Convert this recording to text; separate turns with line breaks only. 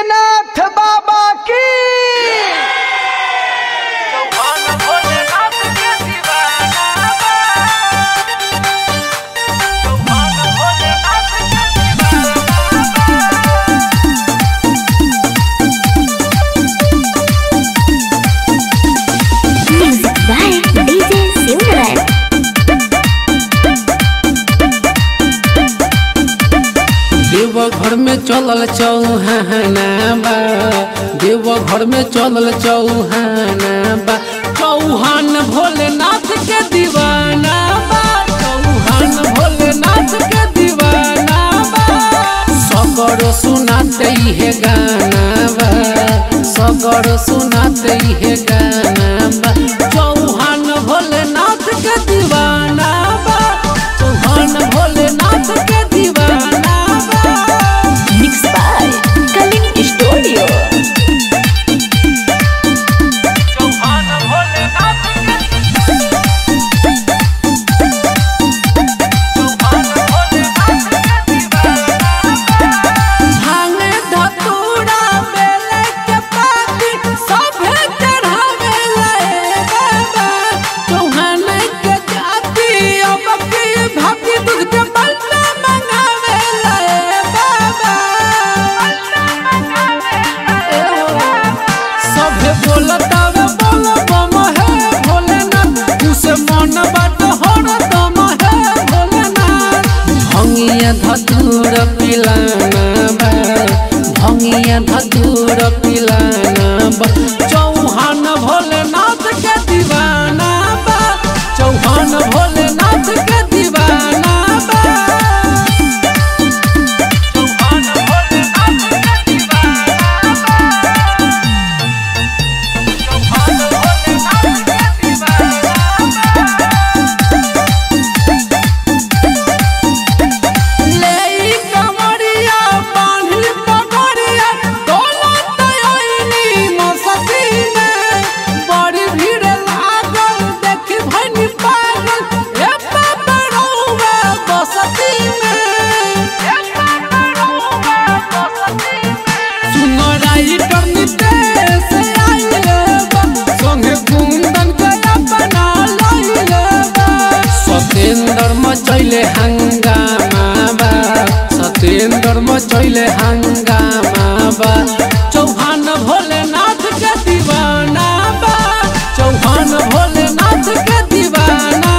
बैजनाथ बाबा की
Music by DJ Simran.
देव घर में चलल चौहाना बा देव घर में चलल चौहाना बा चौहान भोलेनाथ के दीवाना बा चौहान भोलेनाथ के दीवाना बा सगर सुनाते है गाना बा सगर सुनाते है गाना बा चौहान भोलेनाथ के दीवाना बा चौहान भोलेनाथ के दीवाना बा
Mixed by Kaling Studio.
भांगे धतूरा बेले के पाती सभे चढ़ावे ले बाबा चौहान के जाति अब की भाभी दूध के बल्ला मंगावे ले बाबा सभे बोलतावे बोल बम है भोलेनाथ उसे मन बाट हर दम है भोलेनाथ भंगिया धतूर पिलाना बा भंगिया धतूर पिलाना बा चौहान भोलेनाथ के दीवाना बा चौहान भोलेनाथ के दीवाना बा लेई कमरिया बांधी पगड़िया दौलत आईनी मसती में बड़ी भीड़ लागल देखी भनी पागल ए बाबा रहुआ बसती में सुनो राइटर नितेश आइले बा संगे कुंदन के अपना लइले बा सतेंद्र मचैले हंगामा बा सतेंद्र मचैले हंगामा बा चौहान भोलेनाथ के दीवाना बा चौहान भोलेनाथ के दीवाना